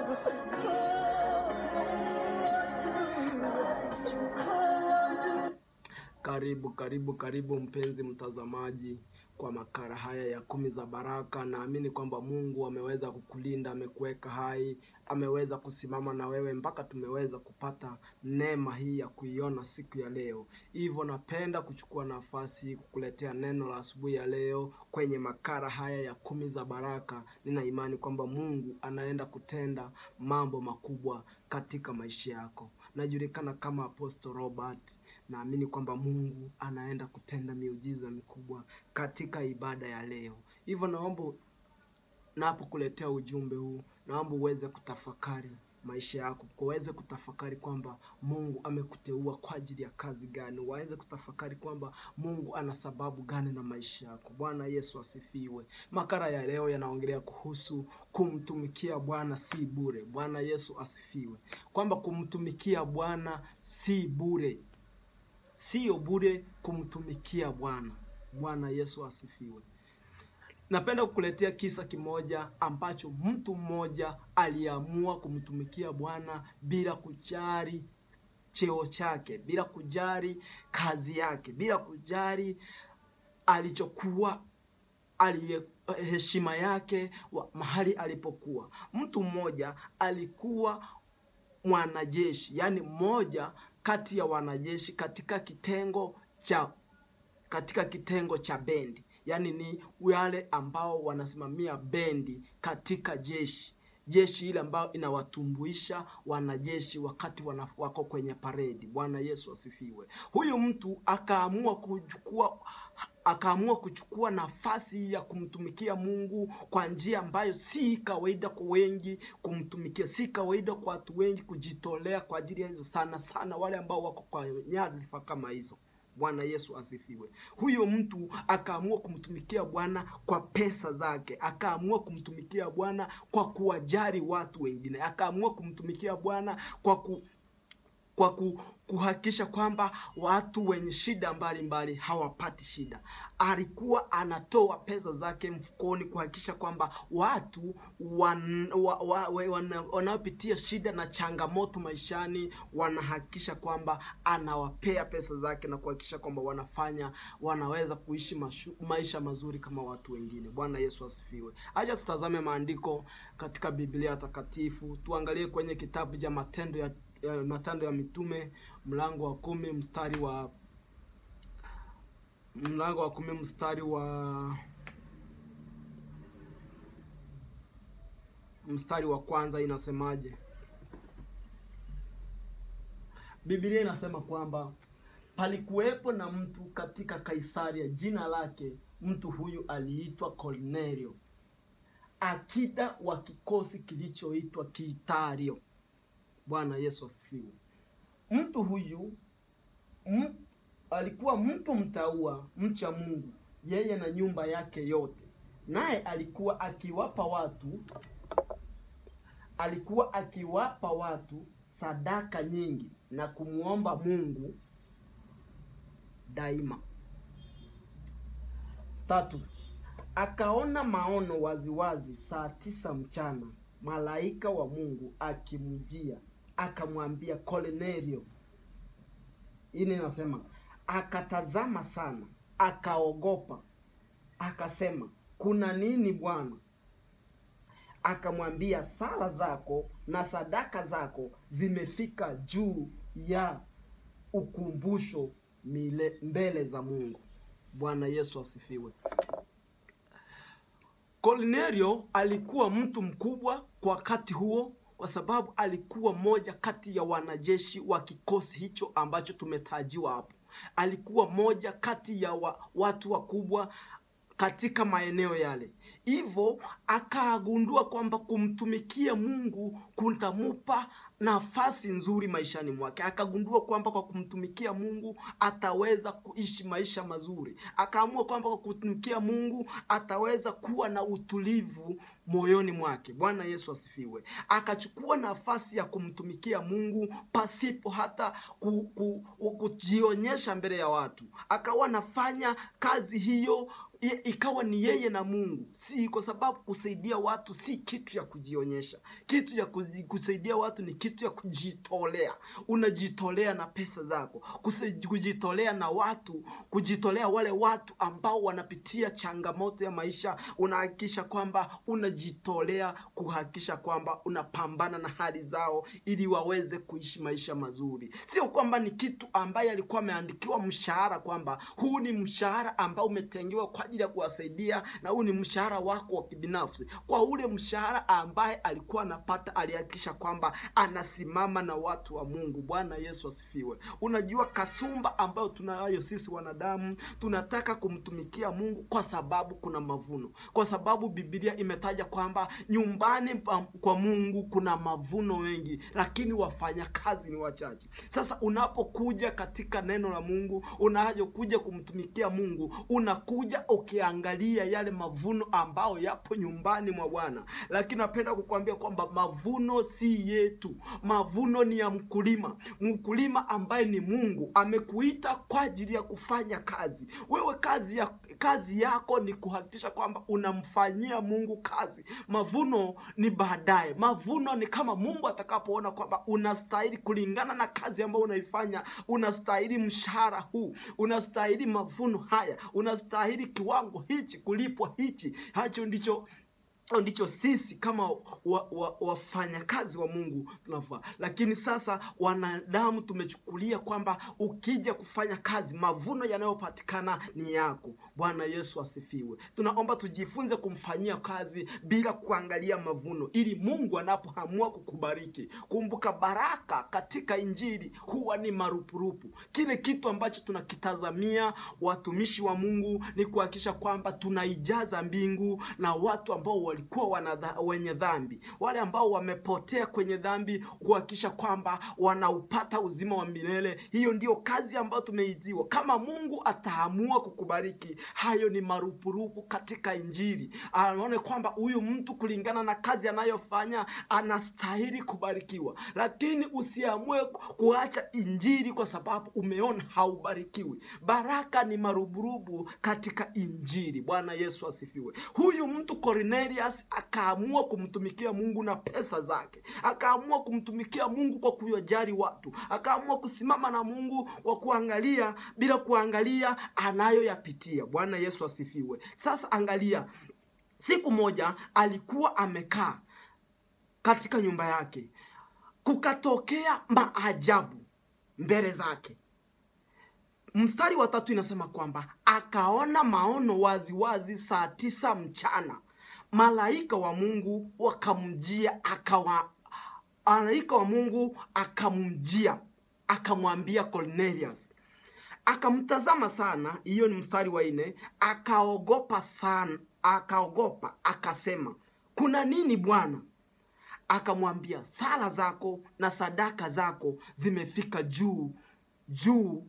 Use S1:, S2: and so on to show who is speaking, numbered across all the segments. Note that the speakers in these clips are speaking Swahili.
S1: Karibu karibu karibu mpenzi mtazamaji kwa makala haya ya kumi za baraka. Naamini kwamba Mungu ameweza kukulinda, amekuweka hai, ameweza kusimama na wewe mpaka tumeweza kupata neema hii ya kuiona siku ya leo. Hivyo napenda kuchukua nafasi kukuletea neno la asubuhi ya leo kwenye makala haya ya kumi za baraka. Nina imani kwamba Mungu anaenda kutenda mambo makubwa katika maisha yako. Najulikana kama Apostle Robert. Naamini kwamba Mungu anaenda kutenda miujiza mikubwa katika ibada ya leo. Hivyo naomba napokuletea ujumbe huu, naomba uweze kutafakari maisha yako, uweze kutafakari kwamba Mungu amekuteua kwa ajili ya kazi gani, waweze kutafakari kwamba Mungu ana sababu gani na maisha yako. Bwana Yesu asifiwe. Makala ya leo yanaongelea kuhusu kumtumikia Bwana si bure. Bwana Yesu asifiwe, kwamba kumtumikia Bwana si bure, sio bure kumtumikia Bwana. Bwana Yesu asifiwe. Napenda kukuletea kisa kimoja ambacho mtu mmoja aliamua kumtumikia Bwana bila kujali cheo chake, bila kujali kazi yake, bila kujali alichokuwa aliye heshima yake wa, mahali alipokuwa. Mtu mmoja alikuwa mwanajeshi, yaani mmoja kati ya wanajeshi katika kitengo cha katika kitengo cha bendi, yaani ni wale ambao wanasimamia bendi katika jeshi jeshi ile ambayo inawatumbuisha wanajeshi wakati wana, wako kwenye paredi. Bwana Yesu asifiwe. Huyu mtu akaamua kuchukua akaamua kuchukua nafasi ya kumtumikia Mungu kwa njia ambayo si kawaida kwa wengi kumtumikia, si kawaida kwa watu wengi kujitolea kwa ajili ya hizo, sana sana wale ambao wako kwa nyadhifa kama hizo. Bwana Yesu asifiwe. Huyo mtu akaamua kumtumikia Bwana kwa pesa zake, akaamua kumtumikia Bwana kwa kuwajali watu wengine, akaamua kumtumikia Bwana kwa ku kwa ku, kuhakikisha kwamba watu wenye shida mbalimbali hawapati shida. Alikuwa anatoa pesa zake mfukoni kuhakikisha kwamba watu wan, wa, wa, wana, wanaopitia shida na changamoto maishani wanahakikisha kwamba anawapea pesa zake na kuhakikisha kwamba wanafanya wanaweza kuishi mashu, maisha mazuri kama watu wengine. Bwana Yesu asifiwe. Acha tutazame maandiko katika Biblia takatifu, tuangalie kwenye kitabu cha Matendo ya ya Matendo ya Mitume mlango wa kumi mstari wa mlango wa kumi mstari wa mstari wa kwanza inasemaje? Biblia inasema kwamba palikuwepo na mtu katika Kaisaria, jina lake mtu huyu aliitwa Kornelio, akida wa kikosi kilichoitwa Kiitario. Bwana Yesu asifiwe. Mtu huyu m, alikuwa mtu mtaua, mcha Mungu, yeye na nyumba yake yote, naye alikuwa akiwapa watu alikuwa akiwapa watu sadaka nyingi na kumwomba Mungu daima. Tatu, akaona maono waziwazi saa tisa mchana, malaika wa Mungu akimjia akamwambia Kornelio. Ini nasema akatazama sana, akaogopa, akasema kuna nini Bwana? Akamwambia sala zako na sadaka zako zimefika juu ya ukumbusho mile, mbele za Mungu. Bwana Yesu asifiwe. Kornelio alikuwa mtu mkubwa kwa wakati huo kwa sababu alikuwa mmoja kati ya wanajeshi wa kikosi hicho ambacho tumetajiwa hapo. Alikuwa mmoja kati ya wa, watu wakubwa katika maeneo yale, hivyo akagundua kwamba kumtumikia Mungu kutamupa nafasi nzuri maishani mwake. Akagundua kwamba kwa kumtumikia Mungu ataweza kuishi maisha mazuri. Akaamua kwamba kwa kumtumikia Mungu ataweza kuwa na utulivu moyoni mwake. Bwana Yesu asifiwe. Akachukua nafasi ya kumtumikia Mungu pasipo hata ku, ku, kujionyesha mbele ya watu. Akawa anafanya kazi hiyo i- ikawa ni yeye na Mungu, si kwa sababu kusaidia watu si kitu ya kujionyesha. Kitu ya kuji- kusaidia watu ni kitu ya kujitolea. Unajitolea na pesa zako, Kuse- kujitolea na watu, kujitolea wale watu ambao wanapitia changamoto ya maisha. Unahakikisha kwamba unajitolea kuhakikisha kwamba unapambana na hali zao ili waweze kuishi maisha mazuri. Sio kwamba ni kitu ambaye alikuwa ameandikiwa mshahara kwamba huu ni mshahara ambao umetengewa kwa ajili ya kuwasaidia na huu ni mshahara wako wa kibinafsi. Kwa ule mshahara ambaye alikuwa anapata, alihakikisha kwamba anasimama na watu wa Mungu. Bwana Yesu asifiwe. Unajua kasumba ambayo tunayo sisi wanadamu, tunataka kumtumikia Mungu kwa sababu kuna mavuno, kwa sababu Biblia imetaja kwamba nyumbani pa- kwa Mungu kuna mavuno mengi, lakini wafanyakazi ni wachache. Sasa unapokuja katika neno la Mungu, unayokuja kumtumikia Mungu, unakuja ukiangalia yale mavuno ambayo yapo nyumbani mwa Bwana. Lakini napenda kukuambia kwamba mavuno si yetu, mavuno ni ya mkulima. Mkulima ambaye ni Mungu amekuita kwa ajili ya kufanya kazi. Wewe kazi ya kazi yako ni kuhakikisha kwamba unamfanyia Mungu kazi. Mavuno ni baadaye. Mavuno ni kama Mungu atakapoona kwamba unastahili kulingana na kazi ambayo unaifanya, unastahili mshahara huu, unastahili mavuno haya, unastahili kiwango hichi, kulipwa hichi. Hacho ndicho hiyo ndicho sisi kama wafanyakazi wa, wafanyakazi wa Mungu tunafaa. Lakini sasa wanadamu tumechukulia kwamba ukija kufanya kazi mavuno yanayopatikana ni yako. Bwana Yesu asifiwe. Tunaomba tujifunze kumfanyia kazi bila kuangalia mavuno, ili Mungu anapoamua kukubariki. Kumbuka, baraka katika Injili huwa ni marupurupu. Kile kitu ambacho tunakitazamia watumishi wa Mungu ni kuhakikisha kwamba tunaijaza mbingu na watu ambao walikuwa wana wenye dhambi, wale ambao wamepotea kwenye dhambi, kuhakikisha kwamba wanaupata uzima wa milele. Hiyo ndiyo kazi ambayo tumeiziwa. Kama Mungu ataamua kukubariki, hayo ni marupurupu katika Injili. Anaone kwamba huyu mtu kulingana na kazi anayofanya anastahili kubarikiwa, lakini usiamue kuacha Injili kwa sababu umeona haubarikiwi. Baraka ni marupurupu katika Injili. Bwana Yesu asifiwe. Huyu mtu Cornelius akaamua kumtumikia Mungu na pesa zake, akaamua kumtumikia Mungu kwa kuyajali watu, akaamua kusimama na Mungu kwa kuangalia bila kuangalia anayoyapitia. Bwana Yesu asifiwe. Sasa angalia, siku moja alikuwa amekaa katika nyumba yake, kukatokea maajabu mbele zake. Mstari wa tatu inasema kwamba akaona maono waziwazi wazi saa tisa mchana malaika wa Mungu wakamjia akawa malaika wa Mungu akamjia akamwambia Cornelius, akamtazama sana. Hiyo ni mstari wa nne. Akaogopa sana, akaogopa akasema, kuna nini Bwana? Akamwambia, sala zako na sadaka zako zimefika juu juu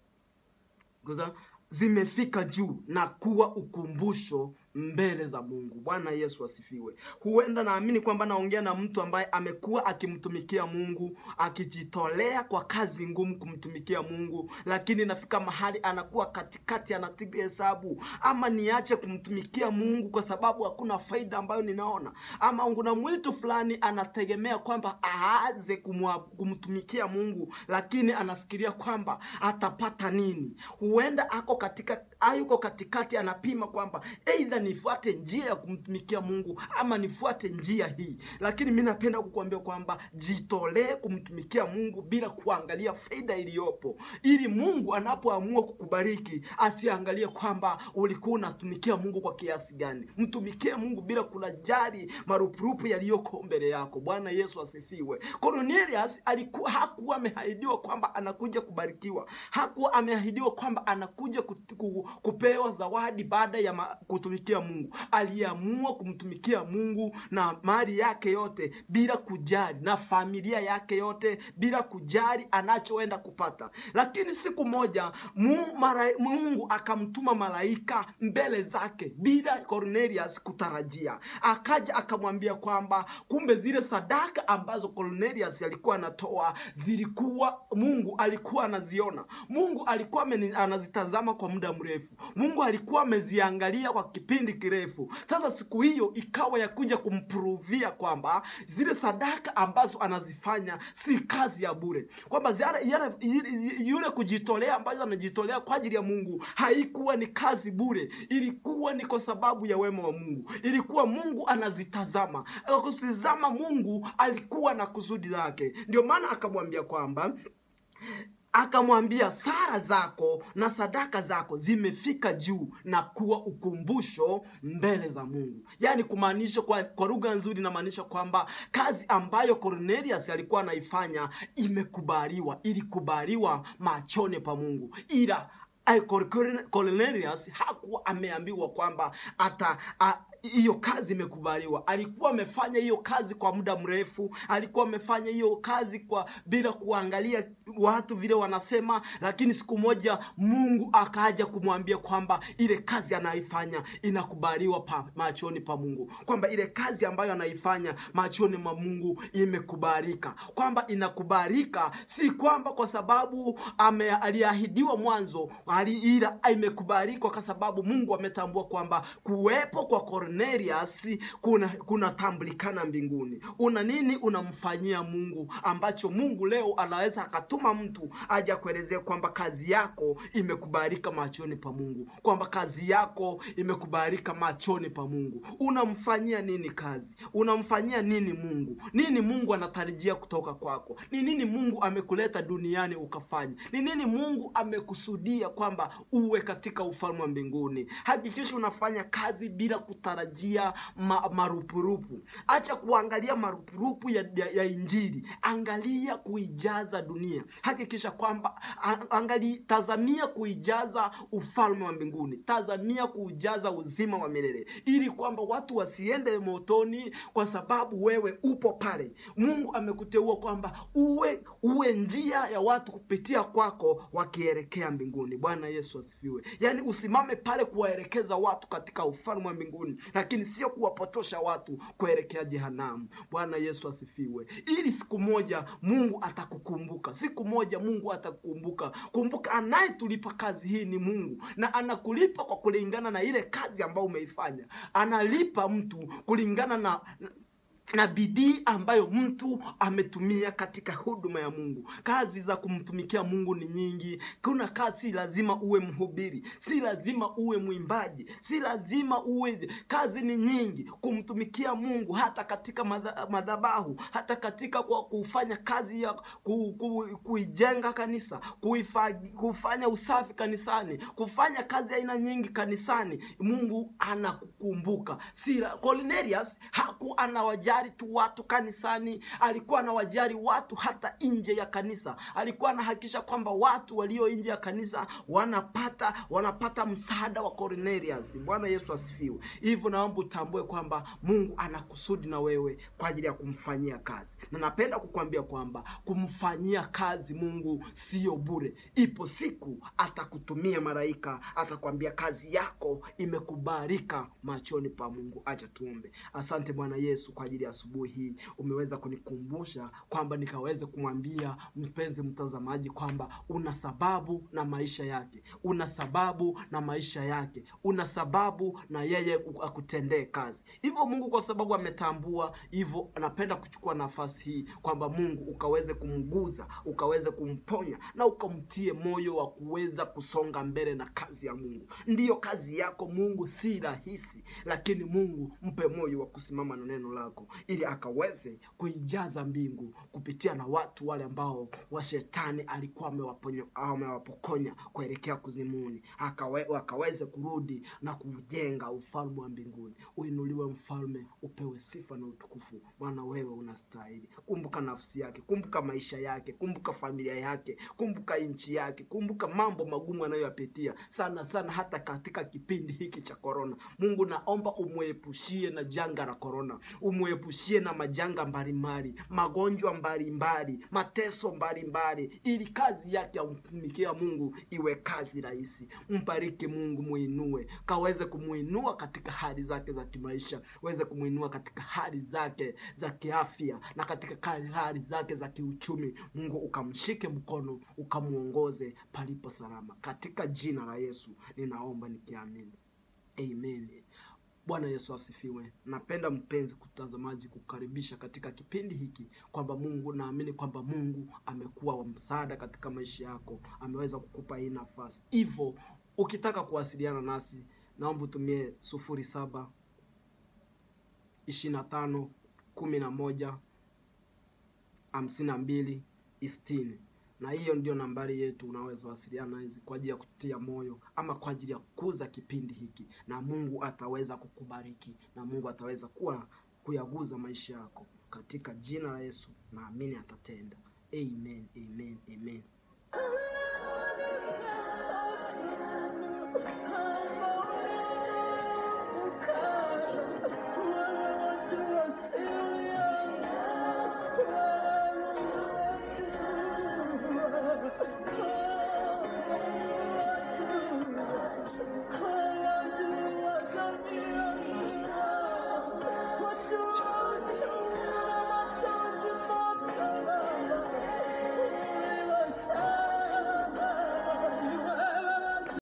S1: Kuza, zimefika juu na kuwa ukumbusho mbele za Mungu. Bwana Yesu asifiwe. Huenda naamini kwamba naongea na mtu ambaye amekuwa akimtumikia Mungu, akijitolea kwa kazi ngumu kumtumikia Mungu, lakini nafika mahali anakuwa katikati, anapiga hesabu, ama niache kumtumikia Mungu kwa sababu hakuna faida ambayo ninaona, ama kuna mwitu fulani anategemea kwamba aanze kumwa- kumtumikia Mungu, lakini anafikiria kwamba atapata nini. Huenda ako katika ayuko katikati, anapima kwamba aidha nifuate njia ya kumtumikia Mungu ama nifuate njia hii. Lakini mi napenda kukuambia kwamba jitolee kumtumikia Mungu bila kuangalia faida iliyopo, ili Mungu anapoamua kukubariki asiangalie kwamba ulikuwa unatumikia Mungu kwa kiasi gani. Mtumikie Mungu bila kunajali marupurupu yaliyoko mbele yako. Bwana Yesu asifiwe. Cornelius alikuwa hakuwa ameahidiwa kwamba anakuja kubarikiwa, hakuwa ameahidiwa kwamba anakuja kut- ku- kupewa zawadi baada ya ma- kutumikia Mungu. Aliamua kumtumikia Mungu na mali yake yote bila kujali, na familia yake yote bila kujali anachoenda kupata. Lakini siku moja mu, mara, Mungu akamtuma malaika mbele zake bila Cornelius kutarajia. Akaja akamwambia kwamba kumbe zile sadaka ambazo Cornelius alikuwa anatoa zilikuwa Mungu alikuwa anaziona. Mungu alikuwa ameni- anazitazama kwa muda mrefu. mrefu. Mungu alikuwa ameziangalia kwa kipindi kirefu. Sasa siku hiyo ikawa ya kuja kumpruvia kwamba zile sadaka ambazo anazifanya si kazi ya bure, kwamba ziara- yale- yule- yule kujitolea ambayo anajitolea kwa ajili ya Mungu haikuwa ni kazi bure, ilikuwa ni kwa sababu ya wema wa Mungu. Ilikuwa Mungu anazitazama, Kwa kutizama Mungu alikuwa na kusudi lake, ndio maana akamwambia kwamba akamwambia sara zako na sadaka zako zimefika juu na kuwa ukumbusho mbele za Mungu. Yaani kumaanisha kwa, kwa lugha nzuri inamaanisha kwamba kazi ambayo Cornelius alikuwa anaifanya imekubaliwa, ilikubaliwa machoni pa Mungu, ila eh, Cor- Cornelius hakuwa ameambiwa kwamba ata a, hiyo kazi imekubaliwa. Alikuwa amefanya hiyo kazi kwa muda mrefu, alikuwa amefanya hiyo kazi kwa bila kuangalia watu vile wanasema, lakini siku moja Mungu akaja kumwambia kwamba ile kazi anaifanya inakubaliwa pa, machoni pa Mungu, kwamba ile kazi ambayo anaifanya machoni mwa Mungu imekubalika, kwamba inakubalika, si kwamba kwa sababu ame, aliahidiwa mwanzo ali, ila imekubalika kwa sababu Mungu ametambua kwamba kuwepo kwa Cornelius kuna kunatambulikana mbinguni. Una nini unamfanyia Mungu ambacho Mungu leo anaweza akatuma mtu aje kuelezea kwamba kazi yako imekubalika machoni pa Mungu, kwamba kazi yako imekubalika machoni pa Mungu. Unamfanyia nini kazi? Unamfanyia nini Mungu? Nini Mungu anatarajia kutoka kwako? Ni nini Mungu amekuleta duniani ukafanya? Ni nini Mungu amekusudia kwamba uwe katika ufalme wa mbinguni? Hakikisha unafanya kazi bila kutarajia ma, marupurupu. Acha kuangalia marupurupu ya, ya, ya Injili, angalia kuijaza dunia. Hakikisha kwamba a- angali, tazamia kuijaza ufalme wa mbinguni, tazamia kuujaza uzima wa milele, ili kwamba watu wasiende motoni kwa sababu wewe upo pale. Mungu amekuteua kwamba uwe uwe njia ya watu kupitia kwako wakielekea mbinguni. Bwana Yesu asifiwe. Yaani usimame pale kuwaelekeza watu katika ufalme wa mbinguni, lakini sio kuwapotosha watu kuelekea jehanamu. Bwana Yesu asifiwe. Ili siku moja Mungu atakukumbuka, siku moja Mungu atakukumbuka. Kumbuka, anayetulipa kazi hii ni Mungu, na anakulipa kwa kulingana na ile kazi ambayo umeifanya. Analipa mtu kulingana na na bidii ambayo mtu ametumia katika huduma ya Mungu. Kazi za kumtumikia Mungu ni nyingi. Kuna kazi, si lazima uwe mhubiri, si lazima uwe mwimbaji, si lazima uwe. Kazi ni nyingi kumtumikia Mungu, hata katika madha- madhabahu, hata katika kwa kufanya kazi ya ku, ku, kuijenga kanisa, kuifa, kufanya usafi kanisani, kufanya kazi aina nyingi kanisani. Mungu anakukumbuka. Si Cornelius haku anawajali tu watu kanisani, alikuwa anawajali watu hata nje ya kanisa. Alikuwa anahakikisha kwamba watu walio nje ya kanisa wanapata wanapata msaada wa Cornelius. Bwana Yesu asifiwe. Hivyo naomba utambue kwamba Mungu ana kusudi na wewe kwa ajili ya kumfanyia kazi, na napenda kukwambia kwamba kumfanyia kazi Mungu sio bure. Ipo siku atakutumia malaika, atakwambia kazi yako imekubalika machoni pa Mungu. Acha tuombe. Asante Bwana Yesu kwa ajili ya asubuhi hii, umeweza kunikumbusha kwamba nikaweze kumwambia mpenzi mtazamaji kwamba una sababu na maisha yake, una sababu na maisha yake, una sababu na yeye akutendee kazi. Hivyo Mungu kwa sababu ametambua hivyo, anapenda kuchukua nafasi hii kwamba Mungu ukaweze kumguza, ukaweze kumponya na ukamtie moyo wa kuweza kusonga mbele na kazi ya Mungu. Ndiyo kazi yako Mungu si rahisi, lakini Mungu mpe moyo wa kusimama na neno lako ili akaweze kuijaza mbingu kupitia na watu wale ambao wa shetani alikuwa amewaponyo- amewapokonya kuelekea kuzimuni, akawe, akaweze kurudi na kujenga ufalme wa mbinguni. Uinuliwe mfalme, upewe sifa na utukufu, maana wewe unastahili. Kumbuka nafsi yake, kumbuka maisha yake, kumbuka familia yake, kumbuka nchi yake, kumbuka mambo magumu anayoyapitia sana sana, hata katika kipindi hiki cha korona. Mungu naomba umwepushie na janga la korona, umwe akuepushie na majanga mbalimbali, magonjwa mbalimbali, mateso mbalimbali, ili kazi yake ya kumtumikia Mungu iwe kazi rahisi. Mbariki Mungu, muinue, kaweze kumuinua katika hali zake za kimaisha, weze kumuinua katika hali zake za kiafya na katika hali zake za kiuchumi. Mungu ukamshike mkono, ukamuongoze palipo salama, katika jina la Yesu ninaomba nikiamini, amen. Bwana Yesu asifiwe. Napenda mpenzi kutazamaji, kukaribisha katika kipindi hiki kwamba Mungu, naamini kwamba Mungu amekuwa wa msaada katika maisha yako, ameweza kukupa hii nafasi. Hivyo ukitaka kuwasiliana nasi, naomba utumie sufuri saba ishirini na tano kumi na moja hamsini na mbili sitini na hiyo ndio nambari yetu, unaweza wasiliana hizi kwa ajili ya kutia moyo ama kwa ajili ya kukuza kipindi hiki, na Mungu ataweza kukubariki na Mungu ataweza kuwa kuyaguza maisha yako katika jina la Yesu, naamini atatenda. Amen, amen, amen.